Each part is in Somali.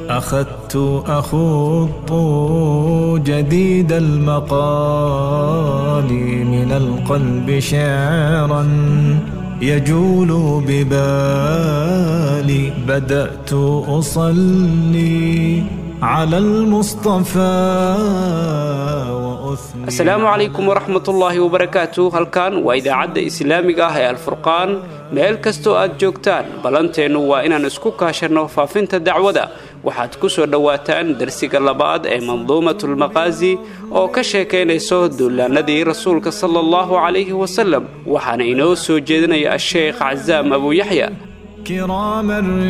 أخذت أخوض جديد المقال من القلب شعرا يجول ببالي بدأت أصلي على المصطفى وأثني asalaamu calaykum waraxmatullaahi wabarakaatu halkan waa idaacadda islaamiga ah ee alfurqaan meel kastoo aad joogtaan ballanteennu waa inaan isku kaashanno faafinta dacwada waxaad ku soo dhowaataan darsiga labaad ee manduumatulmaqaasi oo ka sheekaynayso duulaanadii rasuulka sala allahu calayhi wasalem waxaana inoo soo jeedinaya asheekh casaam abuuyaxya كرام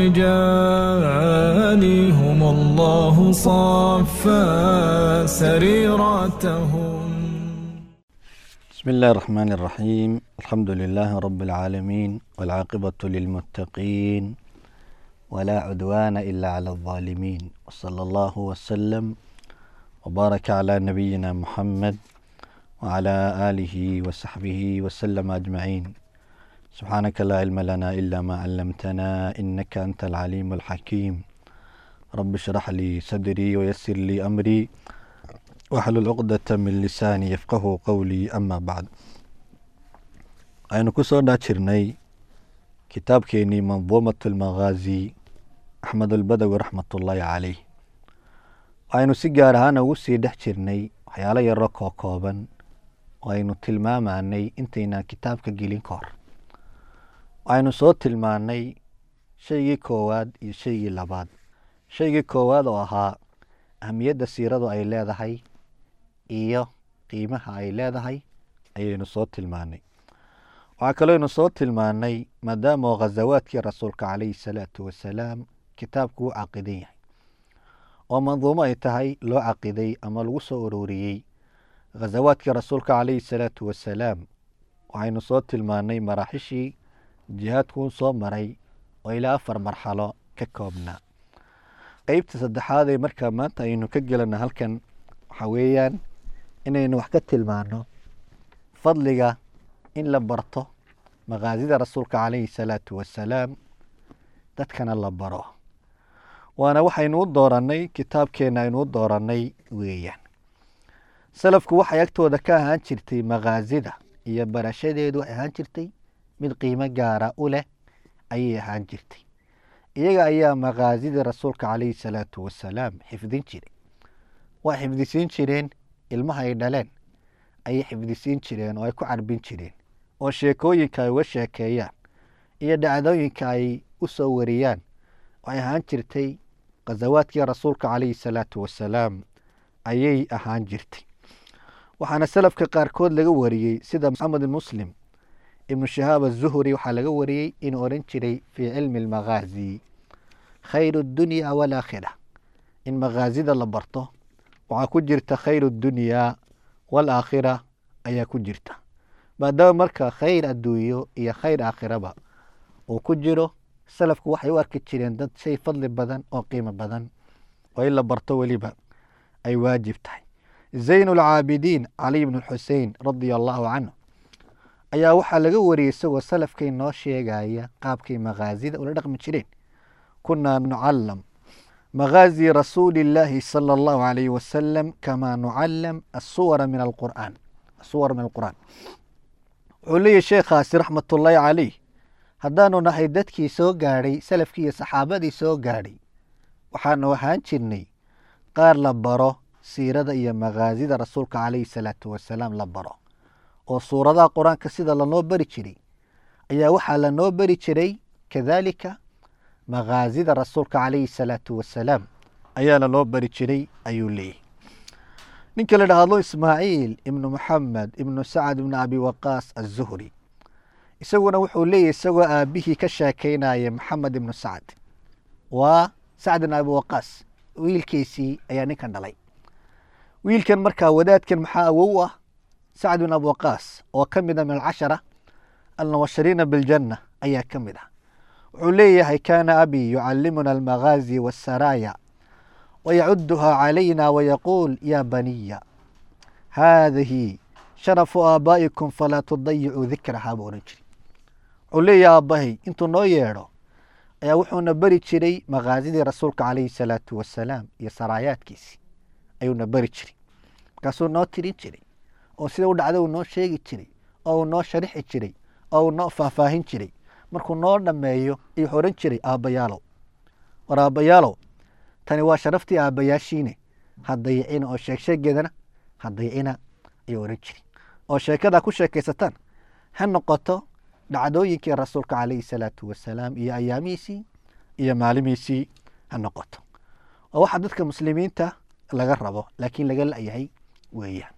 الرجال هم الله صفى سريرتهم بسم الله الرحمن الرحيم الحمد لله رب العالمين والعاقبة للمتقين ولا عدوان إلا على الظالمين وصلى الله وسلم وبارك على نبينا محمد وعلى آله وصحبه وسلم أجمعين سبحانك لا علم لنا إلا ما علمتنا إنك أنت العليم الحكيم رب اشرح لي صدري ويسر لي أمري واحلل عقدة من lisaani yafqahu qowlii ama bacd aynu ku soo dhaajirnay kitaabkeenii manduumat lmaqaazi axmed albadawi raxmatullaahi caleyh aynu si gaar ahaana ugu sii dhex jirnay waxyaalo yaro koo kooban oo aynu tilmaamanay intaynaan kitaabka gelin ka hor aynu soo tilmaanay shaygii koowaad iyo shaygii labaad shaygii koowaad oo ahaa ahamiyadda siiradu ay leedahay iyo qiimaha ay leedahay ayaynu soo tilmaanay waxaa kalooynu soo tilmaanay maadaama oo khazawaadkii rasuulka calayhi salaatu wasalaam kitaabku u caqidan yahay oo manduumo ay tahay loo caqiday ama lagu soo uroriyey khazawaadkii rasuulka calayhi salaatu wasalaam waxaynu soo tilmaanay maraaxishii jihaadkuu soo maray oo ilaa afar marxalo ka koobnaa qeybta saddexaad ee markaa maanta aynu ka gelana halkan waxaa weeyaan inaynu wax ka tilmaano fadliga in la barto maqaasida rasuulka calayhi salaatu wasalaam dadkana la baro waana waxaynu u dooranay kitaabkeena aynu u dooranay weeyaan salafku waxay agtooda ka ahaan jirtay maqaasida iyo barashadeedu waxay ahaan jirtay mid qiimo gaara u leh ayay ahaan jirtay iyaga ayaa maqaasidii rasuulka calayhi salaatu wasalaam xifdin jiray waa xifdisiin jireen ilmaha ay dhaleen ayay xifdisiin jireen oo ay ku carbin jireen oo sheekooyinka ay uga sheekeeyaan iyo dhacdooyinka ay u soo wariyaan waxay ahaan jirtay khasawaadkii rasuulka calayhi salaatu wasalaam ayay ahaan jirtay waxaana salafka qaarkood laga wariyey sida maxamed muslim ibnu shahaab azuhri waxaa laga wariyey inuu odhan jiray fii cilmi almaqaazi khayru اdunya walaakhira in maqaasida la barto waxaa ku jirta khayr اdunyaa walaakhira ayaa ku jirta maadaama marka khayr adduunyo iyo khayr aakhiraba uu ku jiro salafku waxay u arki jireen dad shay fadli badan oo qiimo badan oo in la barto weliba ay waajib tahay zayn اlcaabidiin caliy bn xusein radia allahu canhu ayaa waxaa laga wariyey isagoo salafkay noo sheegaya qaabkay maqaasida ula dhaqmi jireen kunaa nucalam maqaazi rasuuli illaahi sala allahu alayhi wasalam kamaa nucalam asuwara min alqur'aan asuwar min alqur'aan wuxuu leeyahy sheekhaasi raxmatullaahi caleyh haddaanu nahay dadkii soo gaadhay salafkii iyo saxaabadii soo gaadhay waxaanu ahaan jirnay qaar la baro siirada iyo maqaasida rasuulka calayhi salaatu wasalaam la baro oo suuradaha qur-aanka sida lanoo bari jiray ayaa waxaa lanoo bari jiray kadalika maqaasida rasuulka calayhi salaatu wasalaam ayaa lanoo bari jiray ayuu leeyahy ninka la dhahdo ismaaciil ibnu maxamed ibnu sacad ibnu abi waqaas azuhri isaguna wuxuu leeyahy isagoo aabihii ka sheekeynaya maxamed ibnu sacad waa sacd ibn abi waqaas wiilkiisii ayaa ninkan dhalay wiilkan markaa wadaadkan maxaa awow ah sacd bin abi waqaas oo ka mid a min alcashara almubashiriina biljanna ayaa ka mid ah wuxuu leeyahay kaana abi yucalimuna almagaazi waasaraaya wayacuduhaa calayna wayaquul ya baniya haadihi sharafu aabaa'ikum falaa tudayicuu dikrahaa buu odhan jiri wuxuu leeyahay aabbahay intuu noo yeedho ayaa wuxuuna beri jiray makaazidii rasuulka calayhi salaatu wasalaam iyo saraayaadkiisii ayuuna beri jiray markaasuu noo tirin jiray oo sida u dhacda uu noo sheegi jiray oo uu noo sharixi jiray oo uu noo faahfaahin jiray markuu noo dhammeeyo ayuu wuxuu odhan jiray aabbayaalow war aabbayaalow tani waa sharaftii aabbayaashiine ha dayicina oo sheegsheegeedana ha dayicina ayuu odhan jiray oo sheekadaa ku sheekaysataan ha noqoto dhacdooyinkii rasuulka calayhi salaatu wasalaam iyo ayaamihiisii iyo maalimihiisii ha noqoto oo waxaa dadka muslimiinta laga rabo laakiin laga la'yahay weeyaan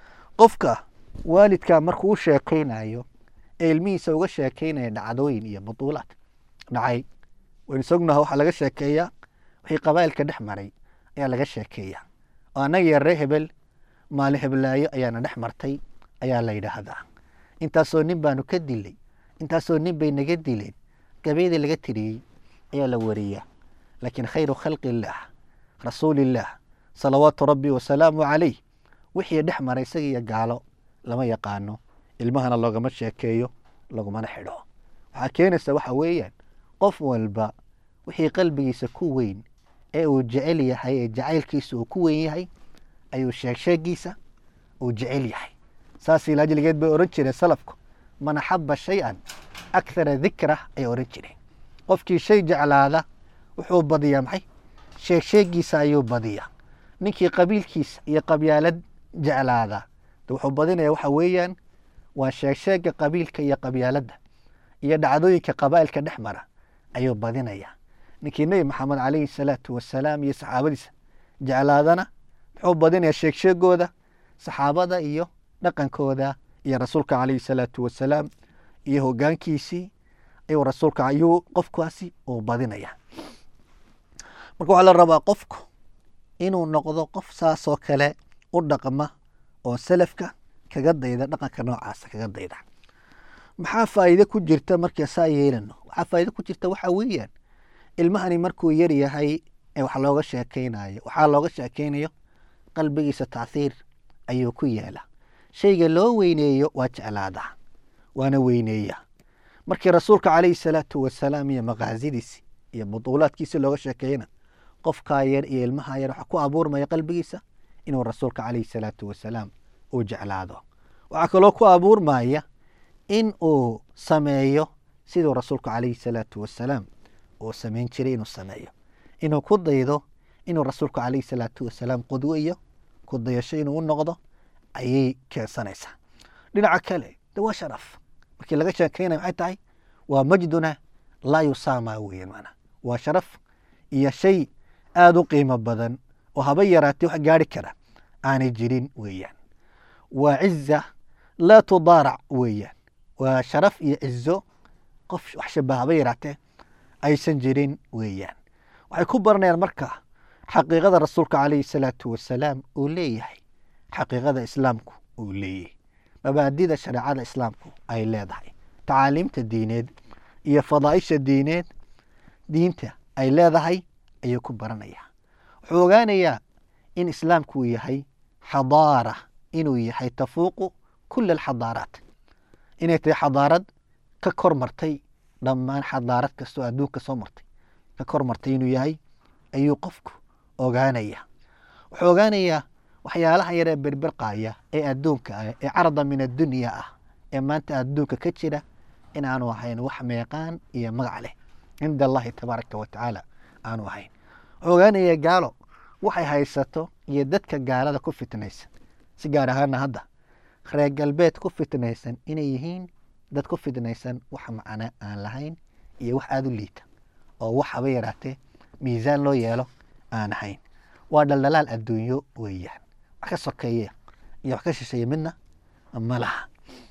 qofka waalidka markuu u sheekaynayo ee ilmihiisa uga sheekaynaya dhacdooyin iyo butuulaad dhacay waynu sognaha waxaa laga sheekeeyaa wixii qabaa'ilka dhex maray ayaa laga sheekeeyaa oo annaga iyo ree hebel maalin heblaayo ayaana dhex martay ayaa la yidhaahdaa intaasoo nin baanu ka dilay intaasoo nin bay naga dileen gabayda laga tiriyey ayaa la wariyaa laakiin khayru khalqi illaah rasuulillaah salawaatu rabbi wasalaamu calayh wixii dhex maray isaga iyo gaalo lama yaqaano ilmahana loogama sheekeeyo lagumana xidho waxaa keenaysa waxa weeyaan qof walba wixii qalbigiisa ku weyn ee uu jecel yahay ee jacaylkiisa uu ku weyn yahay ayuu sheegsheegiisa uu jecel yahay saas ilaajligeed bay ohan jireen salafku man axaba shay-an akthara dikra ay ohan jireen qofkii shay jeclaada wuxuu badiyaa maxay sheegsheegiisa ayuu badiyaa ninkii qabiilkiisa iyo qabyaalad jeclaada de wuxuu badinaya waxa weeyaan waa sheegsheega qabiilka iyo qabyaaladda iyo dhacdooyinka qabaa'ilka dhex mara ayuu badinaya ninkii nebi maxamed calayhi salaatu wasalaam iyo saxaabadiisa jeclaadana muxuu badinayaa sheegsheegooda saxaabada iyo dhaqankooda iyo rasuulka calayhi salaatu wasalaam iyo hogaankiisii ayuu rasuulka ayuu qofkaasi uu badinaya marka waxaa la rabaa qofku inuu noqdo qof saasoo kale u dhaqma oo salafka kaga dayda dhaqanka noocaasa kaga dayda maxaa faa'iide ku jirta marka saa yeelano waxaa faa'iide ku jirta waxa weeyaan ilmahani markuu yar yahay ee wax looga sheekeynayo waxaa looga sheekeynayo qalbigiisa tachiir ayuu ku yeela shayga loo weyneeyo waa jeclaadaa waana weyneeya markii rasuulka calayhi salaatu wasalaam iyo maqaasidiisi iyo butuulaadkiisi looga sheekeeyana qofkaa yar iyo ilmaha yar waxaa ku abuurmaya qalbigiisa inuu rasuulka calayhi salaatu wasalaam uu jeclaado waxaa kaloo ku abuurmaya in uu sameeyo siduu rasuulku calayhi salaatu wasalaam uu samayn jiray inuu sameeyo inuu ku daydo inuu rasuulku calayhi salaatu wasalaam qudwo iyo ku dayasho inuu u noqdo ayay keensanaysaa dhinaca kale de waa sharaf markii laga sheekeynaya maxay tahay waa majduna laa yusaama weeyaan maanaa waa sharaf iyo shay aada u qiimo badan oo haba yaraatee wax gaari kara aanay jirin weeyaan waa ciza laa tudaarac weeyaan waa sharaf iyo cizo qof wax shabaha haba yaraatee aysan jirin weeyaan waxay ku baranayaan marka xaqiiqada rasuulka calayhi salaatu wasalaam uu leeyahay xaqiiqada islaamku uu leeyahay mabaadida shareecada islaamku ay leedahay tacaaliimta diineed iyo fadaaisha diineed diinta ay leedahay ayuu ku baranayaa wuxuu ogaanayaa in islaamku uu yahay xadaara inuu yahay tafuuqu kula alxadaaraat inay tahay xadaarad ka kor martay dhammaan xadaarad kastoo adduunka soo martay ka kor martay inuu yahay ayuu qofku ogaanaya wuxuu ogaanayaa waxyaalaha yaree berbirqaya ee adduunka ah ee carada min addunya ah ee maanta adduunka ka jira in aanu ahayn wax meeqaan iyo magac leh cinda allahi tabaaraka wa tacaala aanu ahayn wuxuu ogaanayaa gaalo waxay haysato iyo dadka gaalada ku fitnaysan si gaar ahaana hadda reer galbeed ku fitnaysan inay yihiin dad ku fitnaysan wax macno aan lahayn iyo wax aada u liita oo wax haba yaraatee miisaan loo yeelo aan ahayn waa dhaldhalaal adduunyo weeyaan wax ka sokeeya iyo wax ka shisheeya midna ma laha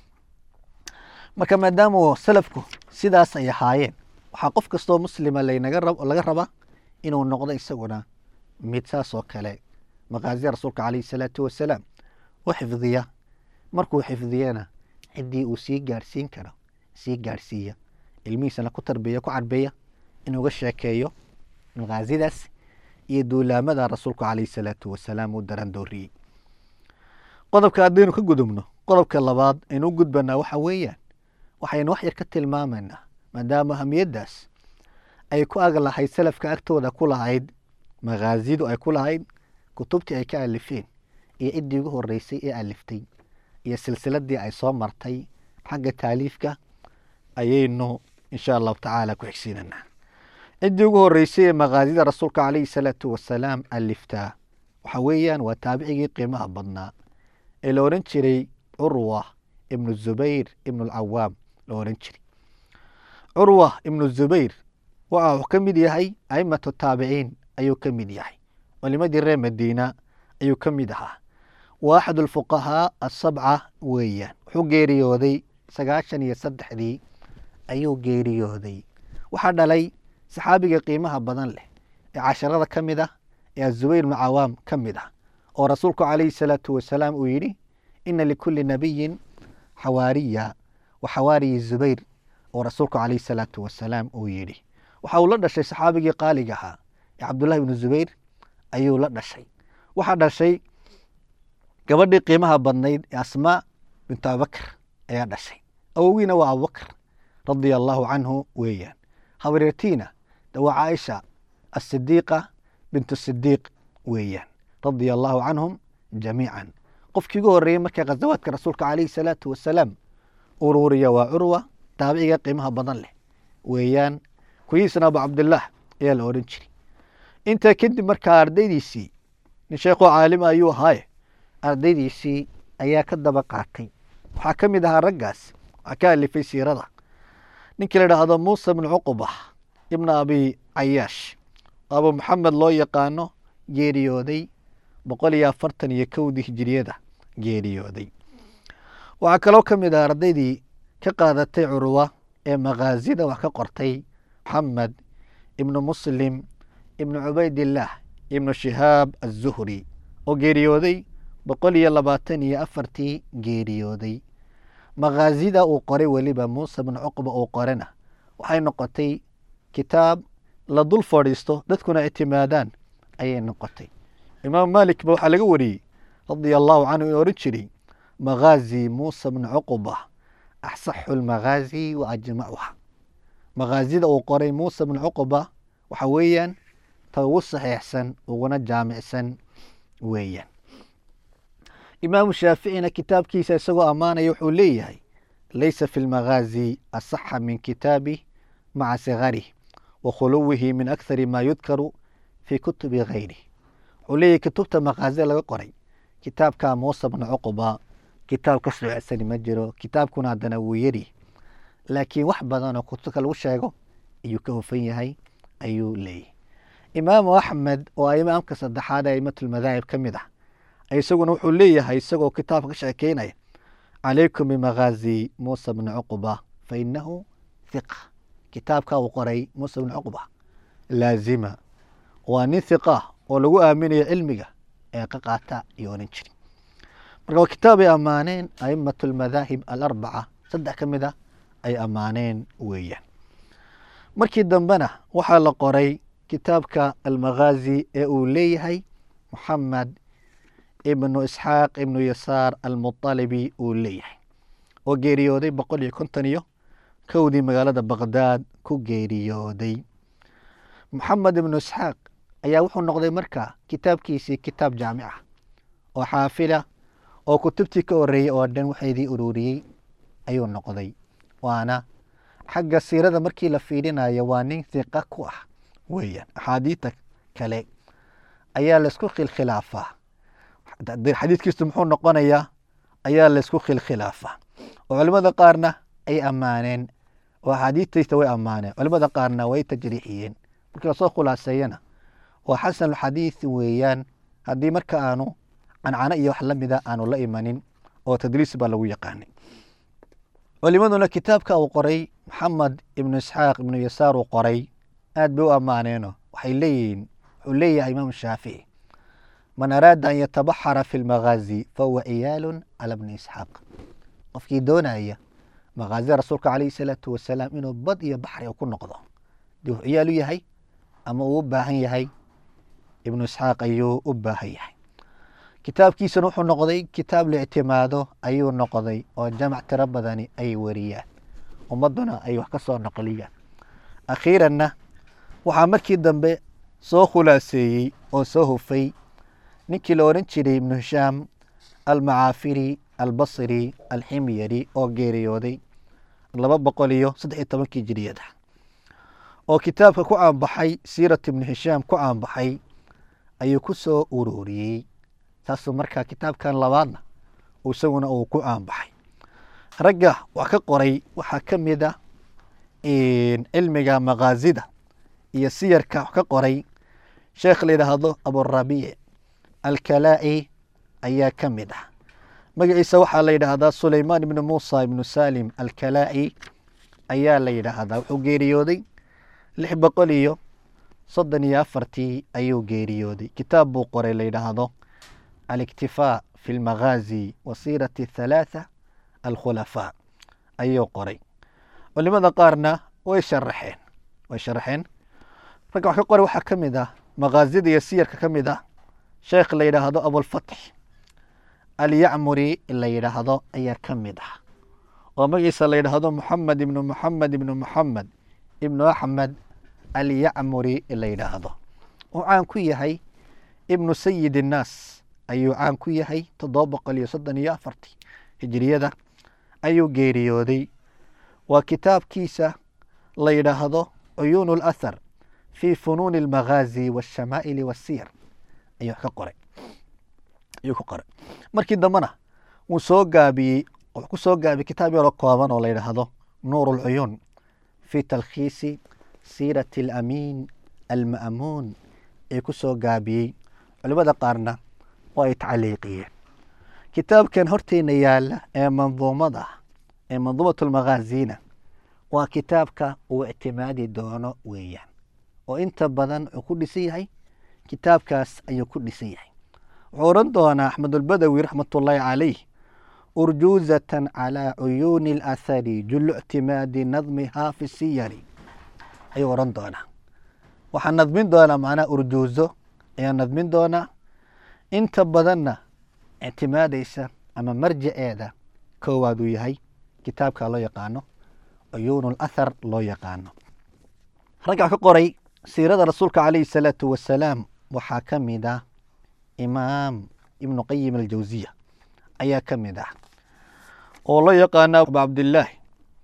marka maadaama salafku sidaas ay ahaayeen waxaa qof kastoo muslima laynaga laga rabaa inuu noqdo isaguna mid saas oo kale maqaasida rasuulka calayhi salaatu wasalaam u xifdiya markuu xifdiyana ciddii uu sii gaarhsiin karo sii gaarhsiiya ilmihiisana ku tarbiya ku carbeeya inuuga sheekeeyo maqaasidaas iyo duulaamada rasuulku calayhi salaatu wasalaam uu darandooriyey qodobka haddaynu ka gudubno qodobka labaad aynu u gudbanaa waxa weeyaan waxaynu wax yar ka tilmaamaynaa maadaama ahamiyaddaas ay ku ag lahayd salafka agtooda ku lahayd makhaazidu ay ku lahayd kutubtii ay ka alifeen iyo ciddii ugu horeysay ee aliftay iyo silsiladii ay soo martay xagga taaliifka ayaynu insha allahu tacaala ku xigsiinanaa ciddii ugu horeysay ee makhaazida rasuulka calayhi salaatu wasalaam aliftaa waxa weeyaan waa taabicigii qiimaha badnaa ee la odhan jiray curwa ibnu zubayr ibnu alcawaam la odhan jiray curwa ibnu zubayr waxa uu ka mid yahay aimatu taabiciin ayuu ka mid yahay culimadii reer madiina ayuu ka mid ahaa waa axad alfuqahaa asabca weeyaan wuxuu geeriyooday sagaashan iyo saddexdii ayuu geeriyooday waxaa dhalay saxaabiga qiimaha badan leh ee casharada ka mid ah ee azubayr ibnu cawaam ka mid ah oo rasuulku calayhi salaatu wasalaam uu yidhi ina likulli nabiyin xawaariya wa xawaariyi zubayr oo rasuulku calayhi salaatu wasalaam uu yidhi waxa uu la dhashay saxaabigii qaaliga ahaa ee cabdullahi ibnu zubayr ayuu la dhashay waxaa dhashay gabadhii qiimaha badnayd ee asmaa bintu abubakr ayaa dhashay awogiina waa abubakr radia allahu canhu weeyaan habareertiina de waa caaisha asidiiqa bintu sidiiq weeyaan radia allahu canhum jamiican qofkii ugu horreeyey markay khasawaadka rasuulka calayhi salaatu wasalaam ururiya waa curwa taabiciga qiimaha badan leh weeyaan kuyiisna abu cabdillaah ayaa la odhan jiray intaa kadib markaa ardaydiisii nin sheekoo caalima ayuu ahaaye ardaydiisii ayaa ka daba qaatay waxaa ka mid ahaa raggaas waxaa ka alifay siirada ninkii la idhaahdo muusa bnu cuquba ibna abi cayaash oo abu maxamed loo yaqaano geeriyooday boqol iyo afartan iyo kowdii hijiriyada geeriyooday waxaa kaloo ka mid ah ardaydii ka qaadatay curwa ee makhaazida wax ka qortay maxamed ibnu muslim ibnu cubaydillaah ibnu shihaab azuhri oo geeriyooday boqol iyo labaatan iyo afartii geeriyooday makhaazida uu qoray weliba muuse bnu cuqba uu qorena waxay noqotay kitaab la dul fadhiisto dadkuna ictimaadaan ayay noqotay imaam maalik ba waxaa laga wariyey radia allahu canhu in ohan jiray makhaazi muusa bnu cuquba axsaxu lmakhaazi wa ajmacuha makhaazida uu qoray muuse bnu cuquba waxa weeyaan ta ugu saxiixsan uguna jaamicsan weeyaan imaamu shaaficina kitaabkiisa isagoo ammaanaya wuxuu leeyahay laysa fi lmakhaazi asaxa min kitaabi maca sigarih wa khuluwihi min akhari ma yudkaru fii kutubi ghayrih wuxuu leeyahay kutubta makhaazida laga qoray kitaabka muuse bnu cuquba kitaab ka soocsani ma jiro kitaabkuna haddana wuu yari laakiin wax badan oo kutubka lagu sheego ayuu ka hufan yahay ayuu leeyahay imaamu axmed oo a imaamka saddexaad ee aimatulmadaahib ka mid ah isaguna wuxuu leeyahay isagoo kitaabka ka sheekeynaya calaykum bimakhaazi muusa bni cuquba fa inahu hiqa kitaabka uu qoray muuse bni cuquba laazima waa nin hiqa oo lagu aaminayo cilmiga ee ka qaata iyo oran jiri marka waa kitaab ay ammaaneen aimatu almadaahib alarbaca saddex ka mid a ay ammaaneen weeyaan markii dambena waxaa la qoray kitaabka almakhaazi ee uu leeyahay moxamed ibnu isxaaq ibnu yasaar almuطalibi uu leeyahay oo geeriyooday boqol iyo konton iyo kowdii magaalada baqdaad ku geeriyooday moxamed ibnu isxaaq ayaa wuxuu noqday marka kitaabkiisii kitaab jaamic ah oo xaafila oo kutubtii ka horeeyey oo dhan waxaydii ururiyey ayuu noqday waana xagga siirada markii la fiirinayo waa nin hiqa ku ah weeyaan axaadiidta kale ayaa laysku khilkhilaafaa xadiidkiisu muxuu noqonayaa ayaa laysku khilkhilaafaa oo culimada qaarna ay ammaaneen oo axaadiidtaysta way ammaaneen culimada qaarna way tajriixiyeen markii lasoo khulaaseeyana waa xasanulxadiid weeyaan haddii marka aanu cancano iyo wax la mida aanu la imanin oo tadriis baa lagu yaqaanay culimaduna kitaabka uu qoray maxamed ibnu isxaaq ibnu yasaar uu qoray aad bay u ammaaneeno waxay leeyihiin wuxuu leeyahay imaam shaafici man araada an yatabaxara fi lmakhaazi fahuwa ciyaalun cala bni isxaaq qofkii doonaya makhaazida rasuulka calayhi salaatu wasalaam inuu bad iyo baxri ku noqdo dee wuxuu ciyaal u yahay ama uu u baahan yahay ibnu isxaaq ayuu u baahan yahay kitaabkiisuna wuxuu noqday kitaab la ictimaado ayuu noqday oo jamac tiro badani ay wariyaan ummaduna ay wax ka soo noqliyaan akhiiranna waxaa markii dambe soo khulaaseeyey oo soo hufay ninkii la odhan jiray ibnu hishaam almacaafiri albasri alximyari oo geeriyooday laba boqol iyo saddex iyo tobankii jiriyada oo kitaabka ku caanbaxay siirat ibnu hishaam ku caanbaxay ayuu ku soo ururiyey saasuu markaa kitaabkan labaadna isaguna uu ku caanbaxay ragga wax ka qoray waxaa ka mid a cilmiga makaazida iyo siyarka wax ka qoray sheekh la yidhaahdo aburabiic alkalaa'i ayaa ka mid ah magaciisa waxaa la yidhaahdaa sulaymaan ibnu muusa ibnu salim alkalaa'i ayaa la yidhaahdaa wuxuu geeriyooday lix boqol iyo soddon iyo afartii ayuu geeriyooday kitaab buu qoray la yidhaahdo aliktifaa fi lmaghaazi wa siirati thalaatha alkhulafaa ayuu qoray culimada qaarna way sharaxeen way sharaxeen ragga wax ka qoray waxaa ka mid ah makaazida iyo siyarka ka mid ah sheekh la yidhaahdo abulfatx alyacmuri la yidhaahdo ayaa ka mid ah oo magaciisa la yidhaahdo moxamed ibnu moxamed ibnu moxamed ibnu axmed alyacmuri la yidhaahdo uu caan ku yahay ibnu sayid innaas ayuu caan ku yahay toddoba boqol iyo soddon iyo afartii hijiriyada ayuu geeriyooday waa kitaabkiisa la yidhaahdo cuyuun اlathar fi funuuni اlmaghaazi waاshamaa'ili waasiyar ayuu ka qoray ayuu ku qoray markii dambena wuu soo gaabiyey wuxuu ku soo gaabiyey kitaab yaroo kooban oo la yidhaahdo nuur اlcuyuun fi talkhiisi siirati alamiin alma'muun ee ku soo gaabiyey culimada qaarna waa ay tacliiqiyeen kitaabkan horteena yaala ee manduumada ee manduumat lmakhaazina waa kitaabka uu ictimaadi doono weeyaan oo inta badan wuxuu ku dhisan yahay kitaabkaas ayuu ku dhisan yahay wuxuu odhan doonaa axmedulbadawi raxmatullaahi calayh urjuuzatan calaa cuyuuni alathari jullu ictimaadi nadmihaa fi siyari ayuu odhan doonaa waxaa nadmin doonaa macnaha urjuuzo ayaa nadmin doonaa inta badanna ictimaadaysa ama marjaceeda koowaad uu yahay kitaabka loo yaqaano cuyuun lathar loo yaqaano ragga ka qoray siirada rasuulka calayhi salaatu wasalaam waxaa ka mid ah imaam ibnu qayim aljawsiya ayaa ka mid ah oo loo yaqaano abu cabdillaahi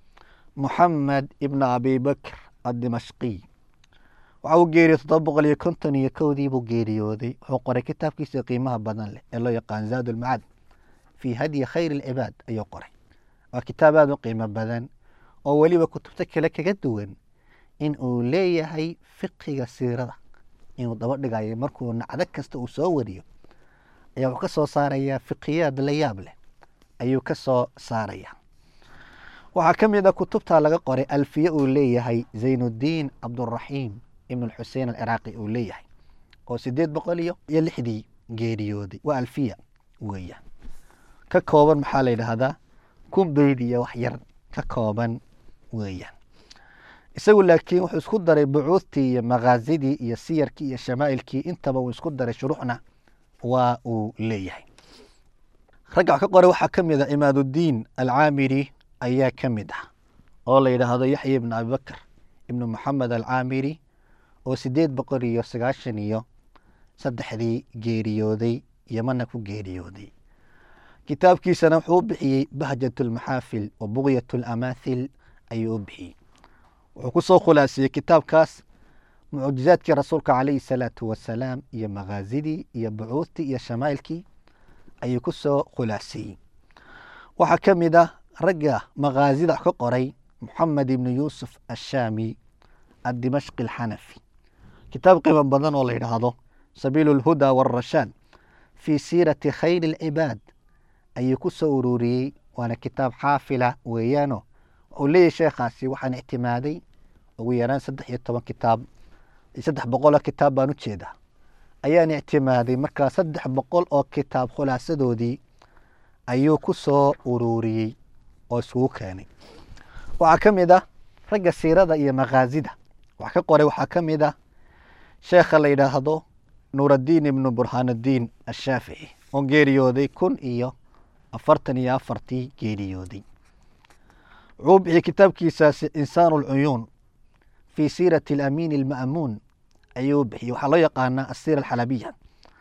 moxamed ibnu abi bakr addimashqiy waxa uu geeriyey toddoba boqol iyo konton iyo kowdii buu geeriyooday wuxuu qoray kitaabkiisa qiimaha badan leh ee loo yaqaan zaad ulmacad fii hadyi khayr alcibaad ayuu qoray waa kitaab aada u qiimo badan oo weliba kutubta kale kaga duwan in uu leeyahay fiqiga siirada inuu daba dhigayo markuu nacdo kasta uu soo wariyo ayaa wuxuu ka soo saarayaa fiqiyaad la yaab leh ayuu ka soo saaraya waxaa ka mid a kutubta laga qoray alfiye uu leeyahay zaynuddiin cabduraxiim ibn alxusein alciraaqi uu leeyahay oo sideed boqol iyo iyo lixdii geeriyooday waa alfiya weeyaan ka kooban maxaa la yidhaahdaa kun beyd iyo wax yar ka kooban weeyaan isagu laakiin wuxuu isku daray bucuudtii iyo makaazidii iyo siyarkii iyo shamaa'ilkii intaba uu isku daray shuruuxna waa uu leeyahay ragga wax ka qoray waxaa ka mid ah imaaduddiin alcaamiri ayaa ka mid ah oo la yidhaahdo yaxya ibnu abibakr ibnu moxamed alcaamiri oo sideed boqol iyo sagaashan iyo saddexdii geeriyooday yamana ku geeriyooday kitaabkiisana wuxuu u bixiyey bahjat lmaxaafil wa bugyat lamaathil ayuu u bixiyey wuxuu ku soo khulaasiyey kitaabkaas mucjizaadkii rasuulka calayhi salaatu wasalaam iyo makaazidii iyo bucuudtii iyo shamaa'ilkii ayuu ku soo khulaasiyey waxaa ka mid ah ragga makaazida wax ka qoray moxamed ibnu yuusuf ashaami addimashqi alxanafi kitaab qiimo badan oo la yidhaahdo sabiilu lhuda waarashaad fii siirati khayri alcibaad ayuu ku soo ururiyey waana kitaab xaafila weeyaano wuxuu leeyahy sheekhaasi waxaan ictimaaday ugu yaraan saddex iyo toban kitaab saddex boqol oo kitaab baan u jeedaa ayaan ictimaaday markaa saddex boqol oo kitaab khulaasadoodii ayuu ku soo ururiyey oo isugu keenay waxaa ka mid ah ragga siirada iyo makaazida wax ka qoray waxaa ka mid ah sheekha la yidhaahdo nuuraddiin ibnu burhaanuddiin ashaafici oo geeriyooday kun iyo afartan iyo afartii geeriyooday wuxuu bixiyey kitaabkiisaasi insaan alcuyuun fii siirati alamiin alma'muun ayuu bixiyey waxaa loo yaqaanaa asiira alxalabiya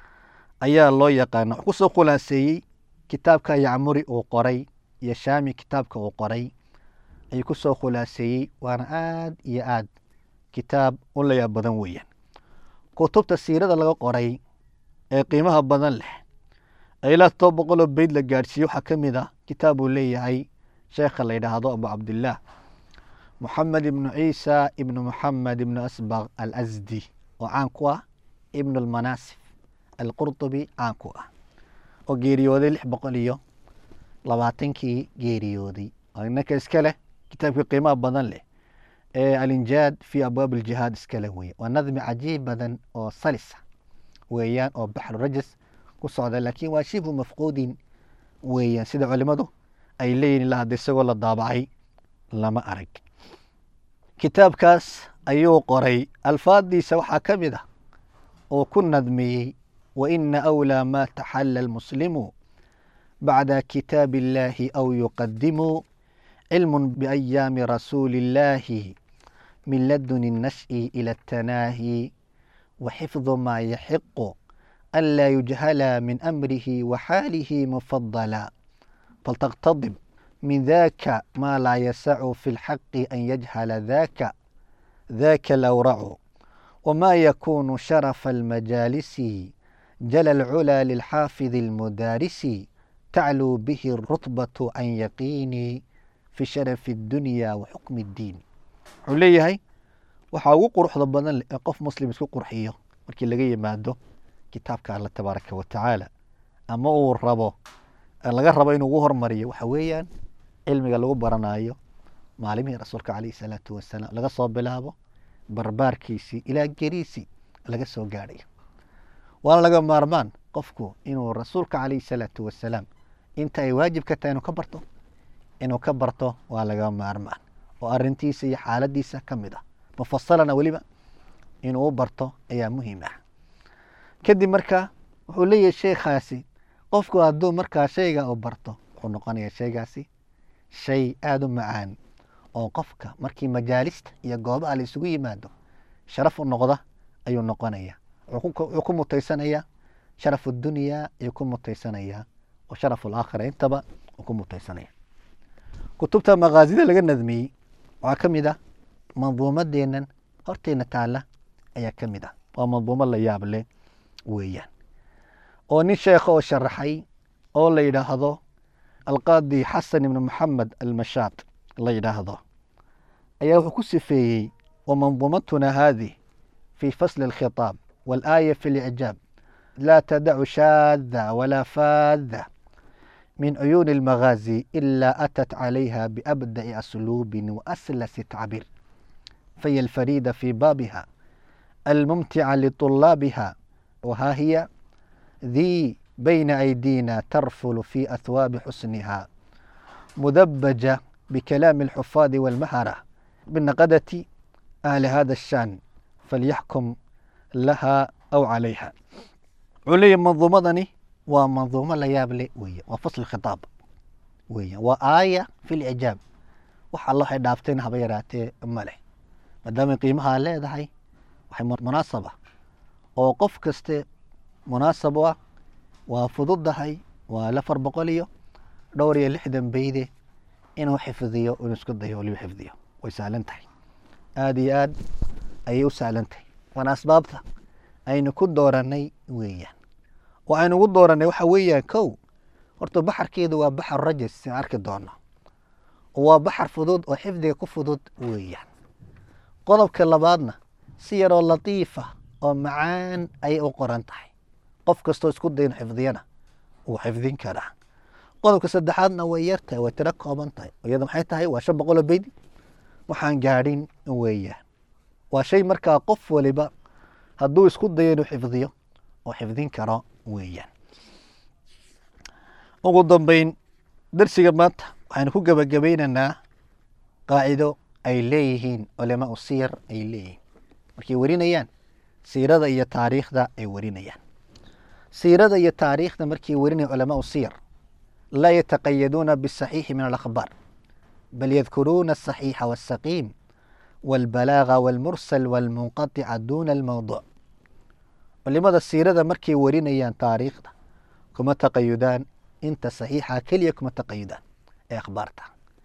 ayaa loo yaqaana wuxuu kusoo khulaaseeyey kitaabka yacmuri uu qoray iyo shaami kitaabka uu qoray ayuu kusoo khulaaseeyey waana aad iyo aad kitaab u layaab badan weeyaan kutubta siirada laga qoray ee qiimaha badan leh ee ilaa todoba boqoloo beyd la gaadhsiiye waxaa ka mid ah kitaab uu leeyahay sheekha la yidhaahdo abu cabdillaah moxamed ibnu ciisa ibnu moxamed ibnu asbaq alasdi oo caan ku ah ibnu almanaasif alqurdubi caan ku ah oo geeriyooday lix boqol iyo labaatankii geeriyooday oo inanka iska leh kitaabkii qiimaha badan leh ee alinjaad fi abwaab aljihaad iska leh weeye waa nadmi cajiib badan oo salisa weeyaan oo baxru rajas ku socda laakiin waa shibhu mafquudin weeyaan sida culimadu ay leeyihin ilaa hadda isagoo la daabacay lama arag kitaabkaas ayuu qoray alfaaddiisa waxaa ka mid ah oo ku nadmiyey wa ina awlaa maa taxalla almuslimu bacda kitaabi illaahi aw yuqadimu cilm biayaami rasuuli illaahi min laduni الnash'i ila الtanaahi وxifظ ma yaxiqu an laa yujhala min amrihi waxaalihi mufadala falتqtadib min daka ma laa yasacu fi اlxaqi an yajhala daka daka alawracu wma yakunu sharafa almajaalisi jala alculى lilxaafid اlmudaarisi tacluu bihi الrutbaة can yaqiini fi sharafi الdunya waxukmi الdiin wuxuu leeyahay waxaa ugu quruxda badan leh ee qof muslim isku qurxiyo markii laga yimaado kitaabka alla tabaaraka wa tacaala ama uu rabo laga rabo inuu ugu hormariyo waxa weeyaan cilmiga lagu baranayo maalimihii rasuulka calayhi salaatu wasalaam laga soo bilaabo barbaarkiisii ilaa geriisii laga soo gaadhayo waana laga maarmaan qofku inuu rasuulka calayhi salaatu wasalaam inta ay waajib ka tahay inuu ka barto inuu ka barto waa laga maarmaan oo arintiisa iyo xaaladiisa ka mid ah mufasalana weliba inuu u barto ayaa muhiim ah kadib marka wuxuu leeyahay sheekhaasi qofku hadduu markaa shayga uu barto wuxuu noqonayaa shaygaasi shay aada u macaan oo qofka markii majaalista iyo goobaha la isugu yimaado sharaf u noqda ayuu noqonaya wuxuu ku mutaysanayaa sharafu dunyaa ayuu ku mutaysanayaa oo sharafu laakhira intaba uu ku mutaysanaya kutubta makaazida laga nadmiyey waxaa ka mid ah manduumadeennan horteena taalla ayaa ka mid ah waa manduumo la yaab leh weeyaan oo nin sheekha oo sharaxay oo la yidhaahdo alqaadi xasan ibnu maxamed almashaad la yidhaahdo ayaa wuxuu ku sifeeyey wa manduumatuna haadih fi fasli alkhitaab waalaaya fi licjaab laa tadacu shaada walaa faada min cuyuuni almagaazi ilaa atat calayha biabda'i asluubin waaslasi tacbiir فهي الفريدة في بابها الممتعة لطلابها وها هي ذي بين أيدينا ترفل في أثواب حسنها مدبجة بكلام الحفاظ والمهرة بالنقدة أهل هذا الشان فليحكم لها أو عليها علي منظومة ومنظومة ليابلي ويا وفصل الخطاب ويا وآية في الإعجاب وح الله دافتين هبيراتي ملح maadaamay qiimahaa leedahay waxay munaasaba oo qof kaste munaasab u ah waa fududdahay waa lafar boqol iyo dhowr iyo lixdan beyde inuu xifdiyo inuu isku dayo waliba xifdiyo way sahlan tahay aada iyo aad ayay u sahlan tahay waana asbaabta aynu ku dooranay weeyaan waxaynu ugu dooranay waxa weeyaan kow horta baxarkeedu waa baxar rajas sin arki doono waa baxar fudud oo xifdiga ku fudud weeyaan qodobka labaadna si yaroo latiifa oo macaan ayay u qoran tahay qof kastoo isku dayn xifdiyana wuu xifdin karaa qodobka saddexaadna way yartahay way tiro kooban tahay iyada maxay tahay waa shan boqoloo beydi waxaan gaadhin weeyaan waa shay markaa qof waliba hadduu isku dayo inuu xifdiyo oo xifdin karo weeyaan ugu dambeyn darsiga maanta waxaynu ku gebagabaynaynaa qaacido ay leeyihiin culamaa siyar ay leeyihiin markay warinayaan siirada iyo taariikhda ay warinayaan siirada iyo taariikhda markay warinayaan culamaa siyar laa yataqayaduuna bisaxiixi min alakhbaar bal yadkuruuna asaxiixa wasaqiim waalbalaaga waalmursal waalmunqatica duuna almowduuc culimada siirada markay warinayaan taariikhda kuma taqayudaan inta saxiixa keliya kuma taqayudaan ee akhbaarta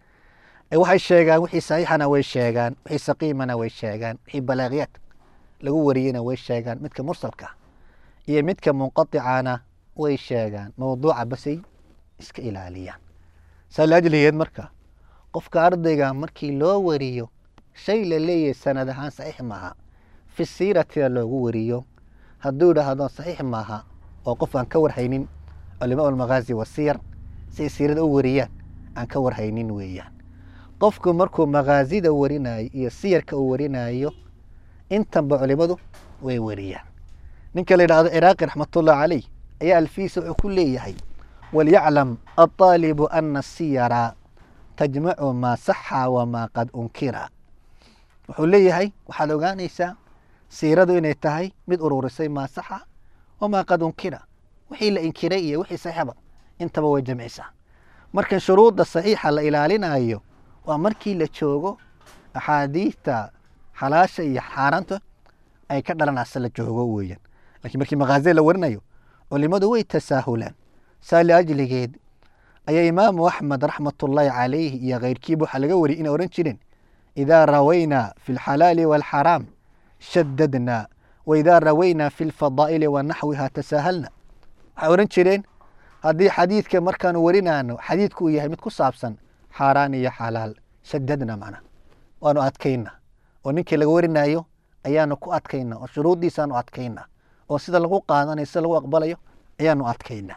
ee waxay sheegaan wixii saxiixana way sheegaan wixii saqiimana way sheegaan wixii balaaqiyaad lagu wariyeyna way sheegaan midka mursalka iyo midka munqaticana way sheegaan mowduuca basay iska ilaaliyaan saa laajligeed marka qofka ardayga markii loo wariyo shay la leeyahay sanad ahaan saxiix maaha fi siiratina loogu wariyo hadduu idhaahdo saxiix maaha oo qof aan ka warhaynin culimaa almaghaazi wasiyar si ay siirada u wariyaan aan ka warhaynin weeyaan qofku markuu makhaazida warinayo iyo siyarka uu warinayo intanba culimadu way wariyaan ninka la yidhahdo ciraaqi raxmatullah caleyh ayaa alfiisa wuxuu ku leeyahay walyaclam alطaalibu ana siyara tajmacu maa saxa wamaa qad unkira wuxuu leeyahay waxaad ogaanaysaa siiradu inay tahay mid ururisay maa saxa wamaa qad unkira wixii la inkiray iyo wixii saxiixba intaba way jamcisaa marka shuruudda saxiixa la ilaalinayo waa markii la joogo axaadiidta xalaasha iyo xaaraanta ay ka dhalanaysa la joogo weeyaan lakiin markii makhaazida la warinayo culimadu way tasaahulaan saa liajligeed ayaa imaamu axmed raxmatullaahi calayhi iyo keyrkiiba waxaa laga wariyay inay ohan jireen idaa rawaynaa fi lxalaali waalxaraam shadadnaa waidaa rawaynaa fi lfadaa'ili wa naxwiha tasaahalna waxay ohan jireen haddii xadiidka markaanu warinaano xadiidku uu yahay mid ku saabsan xaaraan iyo xalaal shadadna macna waanu adkayna oo ninkii laga warinayo ayaanu ku adkayna oo shuruuddiisaanu adkayna oo sida lagu qaadanayo sida lagu aqbalayo ayaanu adkayna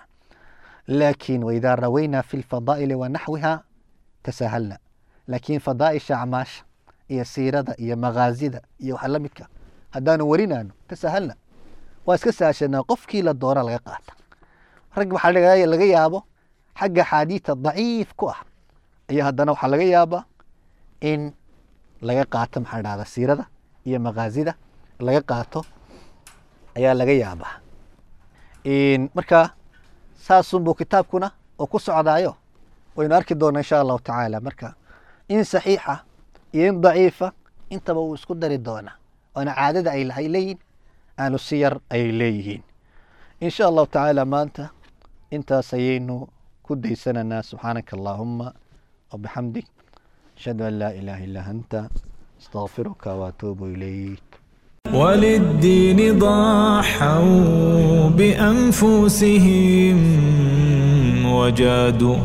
laakiin waidaa rawaynaa fi lfadaa'ili wa naxwiha tasaahalna laakiin fadaa'isha acmaasha iyo siirada iyo makhaazida iyo waxa la midka haddaanu warinaano tasaahalna waa iska saashanaa qofkii la doona laga qaata rag waxaa laga yaabo xagga axaadiidta daciif ku ah ayaa haddana waxaa laga yaabaa in laga qaato maxaa dhahda siirada iyo makhaazida laga qaato ayaa laga yaabaa marka saasunbuu kitaabkuna oo ku socdaayo waynu arki doonaa insha allahu tacaala marka in saxiixa iyo in daciifa intaba uu isku dari doonaa waana caadada ay lahay leeyihin ahlu siyar ay leeyihiin insha allahu tacaala maanta intaas ayaynu ku daysananaa subxaanaka allaahuma wabixamdik ashhadu an laa ilaaha illaa anta astaqfiruka waatuubu ilayk وللدين ضحوا بأنفسهم وجادوا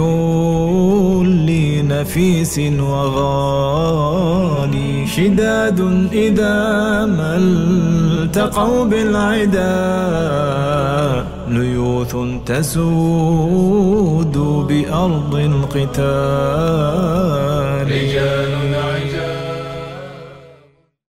بكل نفيس وغالي شداد إذا ما التقوا بالعدا ليوث تسود بأرض القتال